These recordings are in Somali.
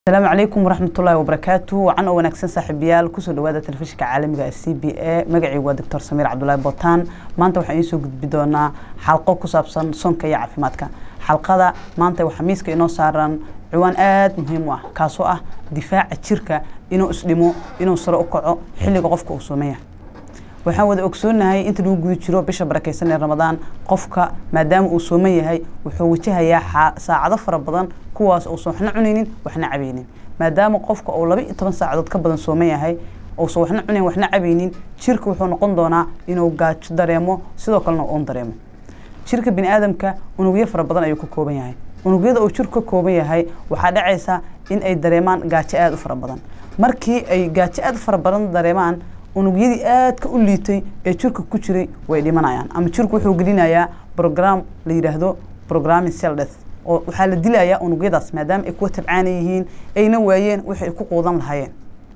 asalaamu calaykum waraxmatullaahi wabarakaatu wacan oo wanaagsan saaxiibayaal kusoo dhawaada telefishinka caalamiga ee c b a magacaygu waa doctor samiir cabdulaahi botaan maanta waxaan idiin soo gudbi doonaa xalqo ku saabsan sonka iyo caafimaadka xalqada maanta waxaa miiska inoo saaran ciwaan aada muhiim u ah kaasoo ah difaaca jirka inuu isdhimo inuu sare u kaco xilliga qofka uu soomaya waxaan wada ogsoonahay inta lagu guda jiro bisha barakeysan ee ramadaan qofka maadaama uu sooman yahay wuxuu wajahayaa saacado fara badan kuwaas uusan waxna cunaynin waxna cabaynin maadaama qofka uu laba iyo toban saacadood ka badan sooman yahay uusan waxna cunayn waxna cabaynin jirka wuxuu noqon doonaa inuu gaajo dareemo sidoo kalena uun dareemo jirka bini aadamka unugyo fara badan ayuu ka kooban yahay unugyada uu jirku ka kooban yahay waxaa dhacaysa in ay dareemaan gaajo aada u fara badan markii ay gaajo aada u fara badan dareemaan unugyadii aadka u liitay ee jirka ku jiray way dhimanayaan ama jirku wuxuu gelinayaa brogram la yidhaahdo programming cell death oo waxaa la dilayaa unugyadaas maadaama ay kuwa tabcaana yihiin ayna waayeen wixii ay ku quudan lahaayeen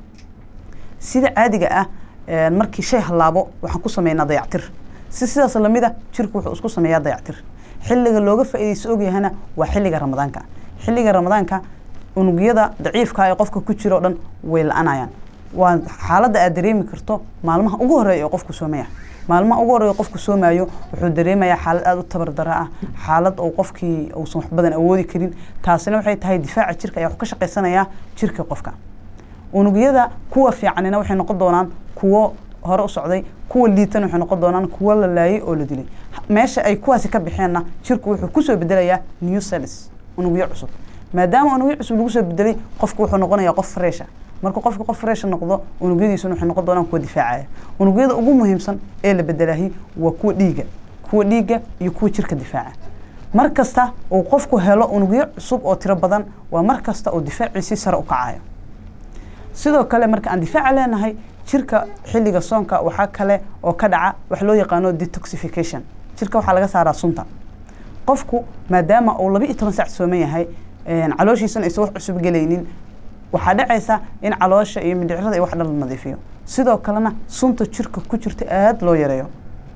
sida caadiga ah markii shay hallaabo waxaan ku sameynaa dayactir si sidaas lamid a jirku wuxuu isku sameeyaa dayactir xilliga looga faa'iidaysto ogyahana waa xilliga ramadaanka xilliga ramadaanka unugyada daciifka ee qofka ku jira o dhan way la-anayaan waa xaaladda aad dareemi karto maalmaha ugu horeeya ee qofku soomaya maalmaha ugu horeeya qofku soomaayo wuxuu dareemayaa xaalad aada u tabardara ah xaalad uu qofkii uusan wax badan awoodi karin taasina waxay tahay difaaca jirka ayaa wax ka shaqaysanayaa jirka qofka unugyada kuwa fiicanina waxay noqon doonaan kuwo hore u socday kuwa liitana waxay noqon doonaan kuwo la laayay oo la dilay meesha ay kuwaasi ka baxeenna jirku wuxuu kusoo bedelayaa new cells unugyo cusub maadaama unugyo cusub lagu soo bedelay qofku wuxuu noqonayaa qof fresha marka qofka qof fresh noqdo unugyadiisuna waxay noqon doonaan kuwa difaacaya unugyada ugu muhiimsan ee la bedelahi waa kuwa dhiiga kuwa dhiiga iyo kuwa jirka difaaca mar kasta uu qofku helo unugyo cusub oo tiro badan waa mar kasta uu difaaciisii sare u kacayo sidoo kale marka aan difaaca leenahay jirka xilliga soonka waxaa kale oo ka dhaca wax loo yaqaano detoxification jirka waxaa laga saaraa sunta qofku maadaama uu laba iyo toban saac sooman yahay calooshiisana aysan wax cusub gelaynin waxaa dhacaysa in caloosha iyo mindhicirada iyo wax dhan la nadiifiyo sidoo kalena sunta jirka ku jirta aada loo yareeyo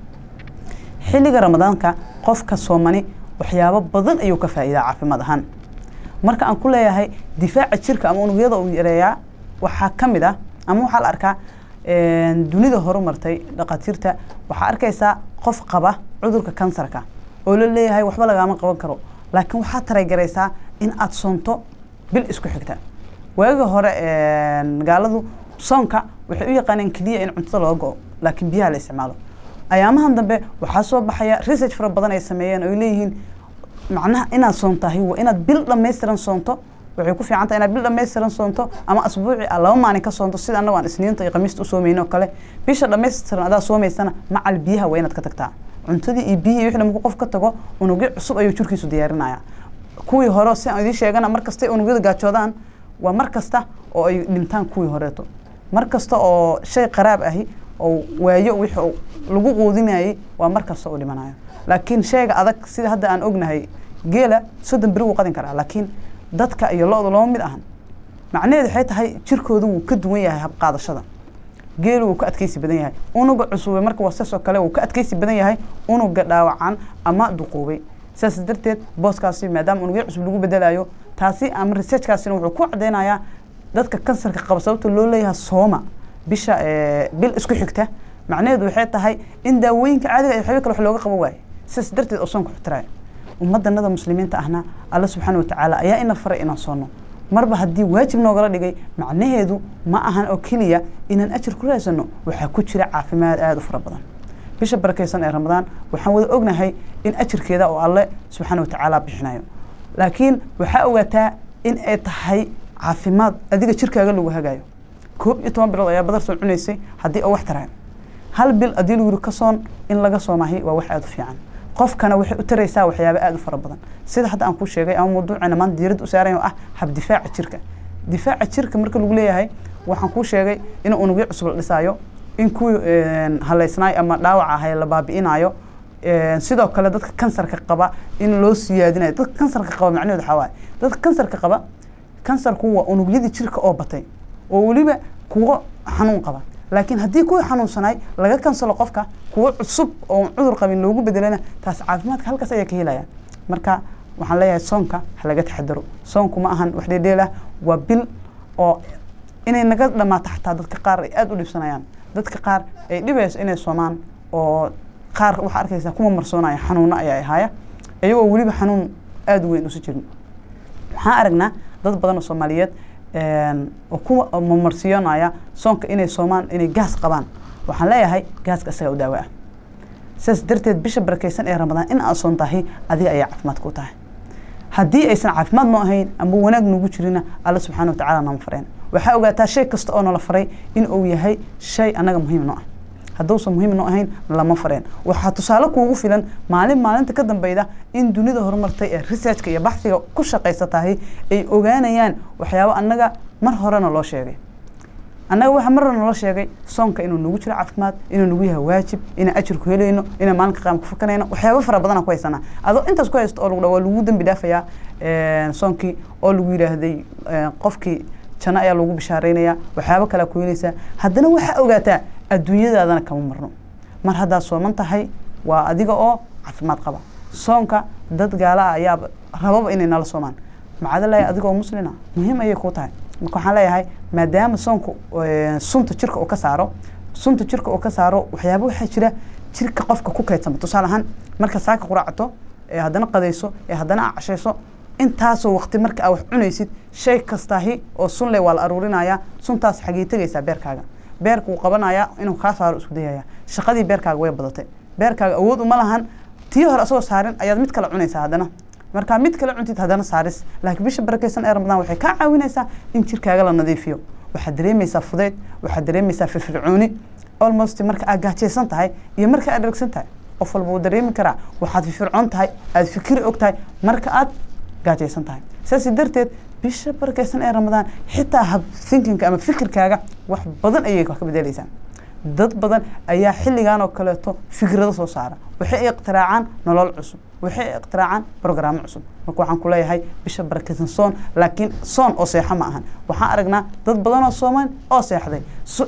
xilliga ramadaanka qofka soomani waxyaabo badan ayuu ka faa'iidaa caafimaad ahaan marka aan ku leeyahay difaaca jirka ama unugyada uu yareeyaa waxaa ka mid ah ama waxaa la arkaa dunida horumartay dhakhaatiirta waxaa arkaysaa qof qaba cudurka kansarka oo la leeyahay waxba lagaama qaban karo laakiin waxaad taragaraysaa in aada soonto bil isku xigta waagi hore gaaladu soonka waxay u yaqaaneen keliya in cuntada loo go-o laakiin biyaha la isticmaalo ayaamahan dambe waxaa soo baxaya research fara badan ay sameeyeen oo ay leeyihiin macnaha inaad soontahay waa inaad bil dhammaystiran soonto waxay ku fiican tahay inaad bil dhammaystiran soonto ama asbuuci a laba maalin ka soonto sida annago aan isniinta iyo khamiista u soomayno oo kale bisha dhammaystiran adaa soomaysana macal biyaha waa inaad ka tagtaa cuntadii iyo biyihii wixii markuu qof ka tago unugyo cusub ayuu jirkiisu diyaarinaya kuwii hore si aan idiin sheegana mar kastay unugyada gaajoodaan waa mar kasta oo ay dhintaan kuwii horeeto mar kasta oo shay qaraab ahi oo waayo wixii lagu quudinayay waa mar kasta uu dhimanayo laakiin shayga adag sida hadda aan ognahay geela soddon beri wuu qadin karaa laakiin dadka iyo lo-da lama mid ahan macnaheedu waxay tahay jirkooda wuu ka duwan yahay habqaadashada geelu wuu ka adkeysi badan yahay unuga cusube marka waa saas oo kale wuu ka adkeysi badan yahay unuga dhaawacan ama duquubay sidaas darteed booskaasi maadaama unugyo cusub lagu bedelayo taasi ama researchkaasina wuxuu ku cadeynayaa dadka kansarka qaba sababta loo leeyahay sooma bisha bil isku xigta macnaheedu waxay tahay in daawooyinka caadiga iyo waxyaabo kale wax looga qaban waayo sidaas darteed oo soonka xutirayo ummaddanada muslimiinta ahna alla subxaana watacaala ayaa ina faray inaan soonno marba haddii waajib noogala dhigay macnaheedu ma ahan oo keliya inaan ajir ku raasano waxaa ku jira caafimaad aada u fara badan bisha barakeysan ee ramadaan waxaan wada ognahay in ajirkeeda oo alle subxaana watacaala bixinayo laakiin waxaa ogaataa in ay tahay caafimaad adiga jirkaaga lagu hagaayo koob iyo toban bilood ayaa badar soo cunaysay haddii oo wax tarayo hal bil haddii lagu yiri ka soon in laga soomahay waa wax aada u fiican qofkana waxay u taraysaa waxyaaba aada u fara badan sida hadda aan ku sheegay ama mawduuceena maanta diiradda u saaran oo ah hab difaaca jirka difaaca jirka marka lagu leeyahay waxaan kuu sheegay in unugyo cusub la dhisaayo in kuwii haleysnaay ama dhaawac ahay la baabi'inayo sidoo kale dadka kansarka qaba in loo siyaadinayo dadka kansarka qaba macnaheedu waxaa waaye dadka kansarka qaba kansarku waa unugyadii jirka oo batay oo weliba kuwo xanuun qaba laakiin haddii kuwii xanuunsanaay laga kansalo qofka kuwo cusub oo cudur qabin loogu bedelana taas caafimaadka halkaas ayaa ka helaya marka waxaan leeyahay soonka ha laga taxadaro soonku ma ahan wax dheedheel ah waa bil oo inay naga dhammaato xataa dadka qaar ay aada u dhibsanayaan dadka qaar ay dhibayso inay soomaan oo qaar waxaa arkaysaa kuma marsoonaya xanuuno ayaa ahaaya iyagoo weliba xanuun aada u weyn usi jirin waxaan aragnaa dad badan oo soomaaliyeed oo ku mamarsiyoonaya soonka inay soomaan inay gaas qabaan waxaan leeyahay gaaska isagaa u daawo ah sidaas darteed bisha barakeysan ee ramadaan in aad soon tahay adiga ayaa caafimaad ku tahay haddii aysan caafimaad noo ahayn ama wanaag noogu jirina alla subxaana watacala nama fareen waxaa ogaataa shay kasta oo nala faray in uu yahay shay annaga muhiim noo ah hadduusan muhiim noo ahayn lama fareen waxaa tusaale kuugu filan maalin maalinta ka dambeyda in dunida horumartay ee researchka iyo baxsiga ku shaqaysa tahay ay ogaanayaan waxyaabo annaga mar horena loo sheegay annaga waxaa mar hore naloo sheegay soonka inuu nagu jiro caafimaad inuu nagu yahay waajib inaan ajirku helayno inaan maalinka qaam ku fakanayno waxyaabo fara badanaa ku haysanaa adoo intaas ku haysto oo lagu dha waa lagu dembi dhaafayaa soonkii oo lagu yidhaahday qofkii janno ayaa lagu bishaaraynaya waxyaabo kalea ku helaysaa haddana waxaa ogaataa adduunyadaadana kama marno mar haddaad sooman tahay waa adiga oo caafimaad qaba soonka dad gaala ah ayaa rababa inay nala soomaan macadalahi adiga oo muslina muhiim ayay kuu tahay marka waxaan leeyahay maadaama soonku sunta jirka uu ka saaro sunta jirka uu ka saaro waxyaaba waxaa jira jirka qofka ku kaydsama tusaale ahaan marka saaka quraacato ee haddana qadayso ee haddana aa cashayso intaasoo waqti marka aa wax cunaysid shay kastaahi oo sun leh waa la aruurinayaa suntaas xagee tegaysaa beerkaaga beerka wuu qabanayaa inuu kaa saaro isku dayaya shaqadii beerkaaga way badatay beerkaaga awood uma lahan tii hore asagoo saarin ayaad mid kale cunaysaa haddana markaa mid kale cuntid haddana saaris laakiin bisha barakeysan ee ramadaan waxay kaa caawinaysaa in jirkaaga la nadiifiyo waxaad dareemaysaa fudeyd waxaad dareemaysaa firfircooni almost marka aad gaajaysan tahay iyo marka aad dhargsan tahay qof walba wuu dareemi karaa waxaad firfircoon tahay aad fikiri og tahay marka aad gaajaysan tahay saasi darteed bisha barakeysan ee ramadaan xitaa hab thinkinka ama fikirkaaga wax badan ayay wax ka bedelaysaa dad badan ayaa xilligan oo kaleeto fikrado soo saara waxay iqtiraacaan nolol cusub waxay iqtiraacaan brograamo cusub marka waxaan ku leeyahay bisha barakeysan soon laakiin soon oo seexo ma ahan waxaan aragnaa dad badan oo sooman oo seexday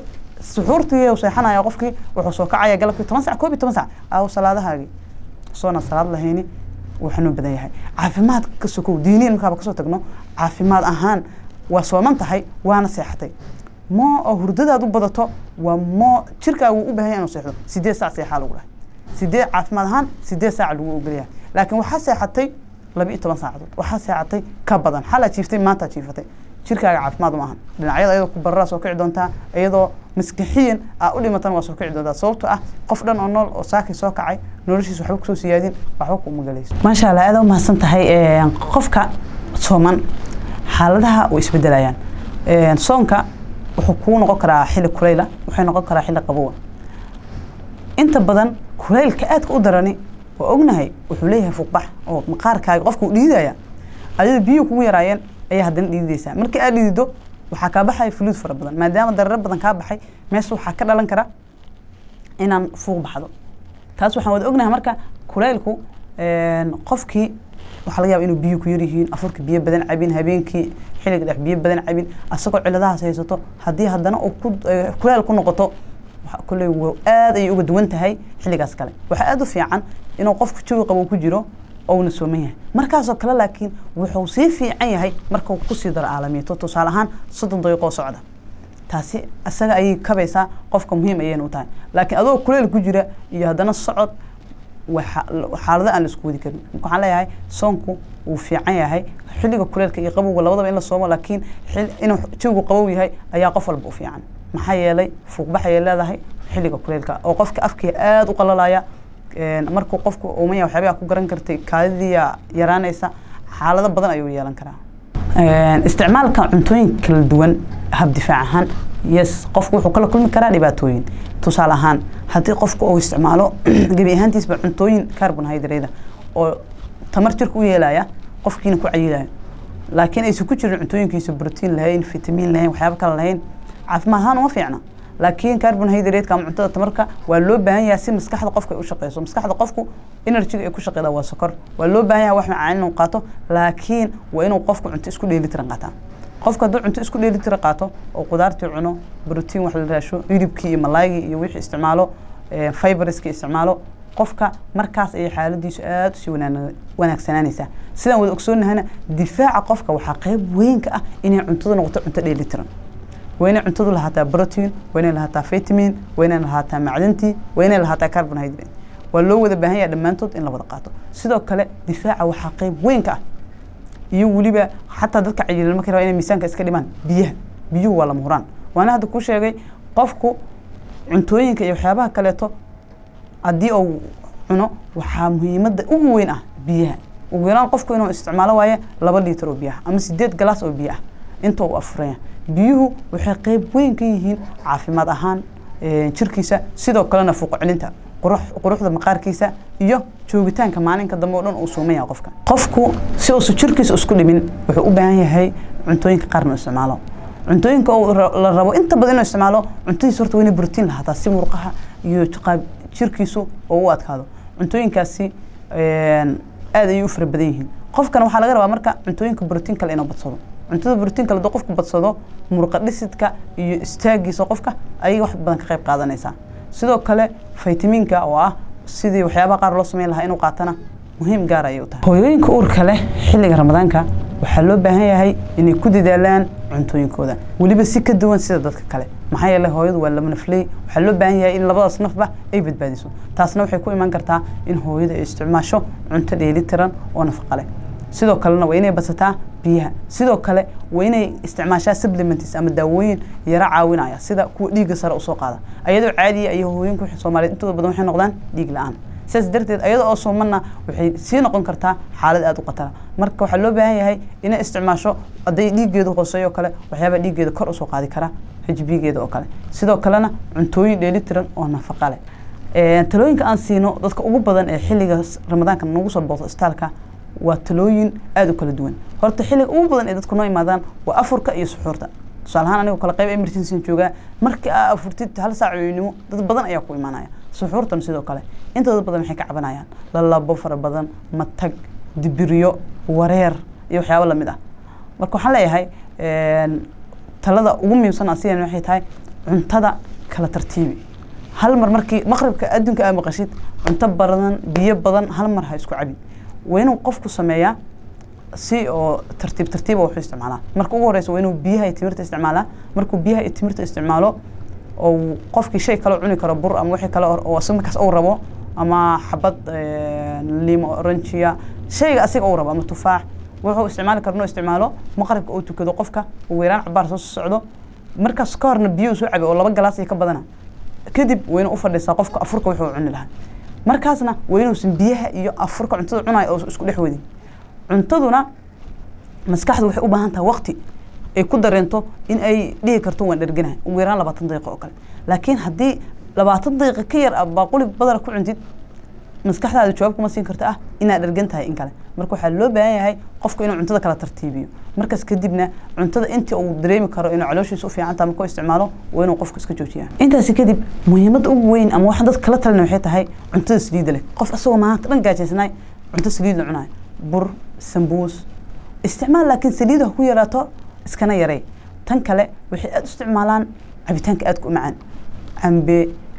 suxuurtii seexanaya qofkii wuxuu soo kacaya galabkii toban sac koob iyo toban sac aaw salaadahaagii soona salaad lahayni wuu xanuun badan yahay caafimaad ka sokow diiniyan markaaba kasoo tagno caafimaad ahaan waa sooman tahay waana seexatay moo oo hurdadaad u badato waa moo jirkaaga wuu u bahan yahay inuu seexdo sideed saac seexaa lagu dhahay sideed caafimaad ahaan sideed saac lagu ogolyahay laakiin waxaa seexatay laba iyo toban saacadood waxaa seexatay ka badan xalaa jiiftay maantaa jiifatay jirkaaga caafimaad ma ahan dhinacyada ayadoo ku bararaa soo kici doontaa iyadoo maskixiyan aa u dhimatan waa soo kici doontaa sababto ah qof dhan oo nool oo saakay soo kacay noloshiisa waxba kusoo siyaadin waxba kuma galayso maasha allah aad u mahadsan tahay qofka sooman xaaladaha way isbedelayaan soonka wuxuu kuu noqon karaa xilli kulayla wuxuu noqon karaa xilli qabowa inta badan kulaylka aadka u darani waa ognahay wuxuu leeyahay fuuqbax oo maqaarkaaga qofka uu dhiidaya ayada biyuhu kugu yaraayeen ayaa haddana dhiididaysaa markii aad dhiidido waxaa kaa baxaya fuluud fara badan maadaama dararo badan kaa baxay meesha waxaa ka dhalan kara inaan fuuq baxdo taas waxaan wada ognahay marka kulaylku qofkii waxaa laga yaba inuu biyo ku yaryihiin afurka biyo badan cabin habeenkii xilliga dhex biyo badan cabin asagoo ciladahaas haysato haddii haddana uu ku kulayl ku noqoto kulley aad ayay uga duwan tahay xilligaas kale waxaa aada u fiican inuu qofku jawi qabo ku jiro ouna sooman yahay markaasoo kale laakiin wuxuu sii fiican yahay markuu kusii daro caalamiyato tusaale ahaan soddon daqiiqoo socda taasi isaga ayay kabaysaa qofka muhiim ayayna u tahay laakiin adoo kuleyl ku jira iyo haddana socod xaalado aan la isku wadi karin marka waxaan leeyahay soonku wuu fiican yahay xilliga kuleylka iyo qabowga labadaba in la soomo laakiin inuu jawigu qabow yahay ayaa qof walba u fiican maxaa yeelay fuuqbax ayay leedahay xilliga kuleylka oo qofka afkii aada u qalalaya markuu qofku umaya waxyaabaha ku garan kartay kaadidiya yaraanaysa xaalado badan ayuu yeelan karaa isticmaalka cuntooyin kala duwan hab difaac ahaan yes qofku wuxuu kala kulmi karaa dhibaatooyin tusaale ahaan haddii qofku uu isticmaalo gebi ahaantiisba cuntooyin carbonhydrate oo tamar jirka u yeelaya qofkiina ku cayilaya laakiin aysan ku jirin cuntooyinkiisa brotiin lahayn fitamiin lahayn waxyaaba kale lahayn caafimaad ahaan uma fiicna laakiin carbonhydrate ama cuntada tamarka waa loo baahan yahay si maskaxda qofka ay u shaqeyso maskaxda qofku energyga ay ku shaqeyda waa sokor waa loo baahan yahay wax macaan inuu qaato laakiin waa inuu qofku cunto isku dheelitiran qaataa qofka hadduu cunto isku dheelitira qaato oo qudaartii cuno brotiin wax la raasho hilibkii iyo malaygii iyo wixii isticmaalo fiberskii isticmaalo qofka markaas ayay xaaladiisu aada usii wanaagsanaanaysaa sidaan wada ogsoonnahana difaaca qofka waxaa qeyb weyn ka ah inay cuntada noqoto cunto dheelitiran waa inay cuntadu lahaataa protein waa inay lahaataa vitamin waa inay lahaataa macdantii waa inay lahaataa carbonhydrate waa loo wada baahan yaha dhammaantood in la wada qaato sidoo kale difaaca waxaa qeyb weyn ka ah iyo weliba xataa dadka cayilan markay rabaa inay miisaanka iska dhimaan biyaha biyuhu waa lama huraan waana hadda kuu sheegay qofku cuntooyinka iyo waxyaabaha kaleeto haddii uu cuno waxaa muhiimadda ugu weyn ah biyaha ugu yaraan qofku inuu isticmaalo waaye laba liitar oo biyaha ama sideed galaas oo biyo ah inta uu afuraya biyuhu waxay qeyb weyn ka yihiin caafimaad ahaan jirkiisa sidoo kalena fuuq celinta quruxda maqaarkiisa iyo joogitaanka maalinka dambe oo dhan uu suumaya qofka qofku si uusa jirkiisa isku dhimin wuxuu u baahan yahay cuntooyinka qaar inuu isticmaalo cuntooyinka la rabo inta badan inuu isticmaalo cuntadiisa horta waa inay brotiin lahaataa si murqaha iyo jirkiisu oo u adkaado cuntooyinkaasi aad ayay u fara badan yihiin qofkana waxaa laga rabaa marka cuntooyinka brotiin kale inuu badsado cuntada brotiin kale hadduu qofku badsado murqa dhisidka iyo istaagiisa qofka ayay wax badan ka qayb qaadanaysaa sidoo kale faytamiinka oo ah sidii waxyaabaha qaar loo sameyn lahaa inuu qaatana muhiim gaar ayay u tahay hooyooyinka uurka leh xilliga ramadaanka waxaa loo baahan yahay inay ku dadaalaan cuntooyinkooda weliba si ka duwan sida dadka kale maxaa yeele hooyadu waa laba nafley waxaa loo baahan yahay in labadaas nafba ay badbaadiso taasna waxay ku iman kartaa in hooyada ay isticmaasho cunto dheelitiran oo nafaqa leh sidoo kalena waa inay badsataa biyaha sidoo kale waa inay isticmaashaa supplements ama daawooyin yaro caawinaya sida kuwa dhiigga sare usoo qaada ayadoo caadiya iyo hooyinka soomaaliyeed intooda badan waxay noqdaan dhiig la-aan sidaas darteed ayada oo soomana waxay sii noqon kartaa xaalad aada u khatara marka waxaa loo baahan yahay inay isticmaasho hadday dhiiggeedu hooseeyo oo kale waxyaabaa dhiiggeeda kor usoo qaadi kara hbgeeda oo kale sidoo kalena cuntooyin dheelitiran oo nafaqa leh talooyinka aan siino dadka ugu badan ee xilliga ramadaanka nagu soo booqdo istaalka waa talooyin aada u kala duwan horta xilliga ugu badan ee dadku noo imaadaan waa afurka iyo suxuurta tusaale ahaan anigoo kale qayb emergency joogaa markii aa afurtid hal saac weynimo dad badan ayaa ku imaanaya suxuurtan sidoo kale intooda badan waxay ka cabanayaan lalabo fara badan matag dibiryo wareer iyo waxyaabo lamid ah marka waxaan leeyahay talada ugu muhiimsan aan sidan waxay tahay cuntada kala tartiibi hal mar markii maqribka adduunka aa maqashid cunto badan biyo badan hal mar ha isku cabin waa inuu qofku sameeyaa si oo tartiib tartiiba wuxuu isticmaalaa marka ugu horeysa waa inuu biyaha iyo timirta isticmaalaa markuu biyaha iyo timirta isticmaalo oo qofkii shay kale cuni karo bur ama wixii kale oo asiga markaas uu rabo ama xabad limo oranjiya shayga asiga uu rabo ama tufaax wuxuu isticmaali karo inuu isticmaalo maqribka uu tukado qofka ugu yaraan cabaar soo socdo markaas ka horna biyo soo cabi oo laba galaas iyo ka badana kadib waa inuu u fadhiisaa qofka afurka wuxuu cuni lahaa markaasna waa inuusan biyaha iyo afurka cuntada cunayo oo isku dhex wadin cuntaduna maskaxdu waxay u baahan tahay waqti ay ku dareento in ay dhihi karto waan dherganahay ugu yaraan labaatan daqiiqo oo kale laakiin haddii labaatan daqiiqa ka yar ah baaquli badana ku cuntid maskaxdaada jawaab kuma siin karta ah inaad dhergan tahay in kale marka waxaa loo baahan yahay qofku inuu cuntada kala tartiibiyo markaas kadibna cuntada intii uu dareemi karo inuu calooshiisa u fiican tahay markuu isticmaalo waa inuu qofku iska joojiyaa intaasi kadib muhiimadda ugu weyn ama waxaan dadka kala talina waxay tahay cuntada saliidda leh qof asagoo maanta dhan gaajaysanaay cunto saliid la cunayo bur sambuus isticmaal laakiin saliida ha ku yaraato iskana yarey tan kale waxay aada u isticmaalaan cabitaanka aadka u macaan cambe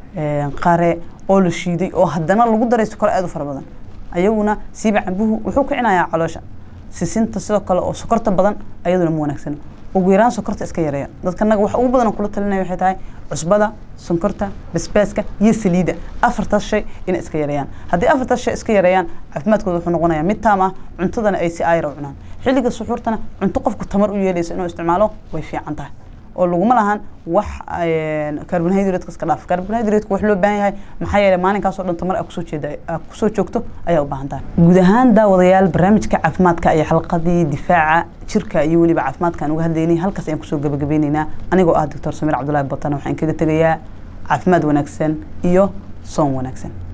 qare oo la shiiday oo haddana lagu daray sokor aada u fara badan ayaguna siiba cambuhu wuxuu kicinayaa caloosha sisinta sidoo kale oo sokorta badan ayaduna ma wanaagsana ugu yaraan sokorta iska yareeya dadka naga waxa ugu badan kula talinaya waxay tahay cusbada sonkorta basbaaska iyo saliida afartaas shay inay iska yareeyaan haddii afartaas shay iska yareeyaan caafimaadkooda wuxuu noqonayaa mid taam ah cuntadana ay si aayar u cunaan xilliga suxuurtana cunto qofku tamar u yeelaysa inuu isticmaalo way fiican tahay oo laguma lahan wax carbonhydrate iska dhaaf carbonhydrate wax loo baahan yahay maxaa yeelay maalinkaasoo dhan tamar aa kusoo jeeda aa kusoo joogto ayaa u baahan tahay guud ahaan daawadayaal barnaamijka caafimaadka iyo xalqadii difaaca jirka iyo weliba caafimaadka aan uga hadlaynay halkaas ayaan kusoo gabagabeyneynaa anigoo ah doctor samiir cabdullaahi batan waxaan kaga tegayaa caafimaad wanaagsan iyo soon wanaagsan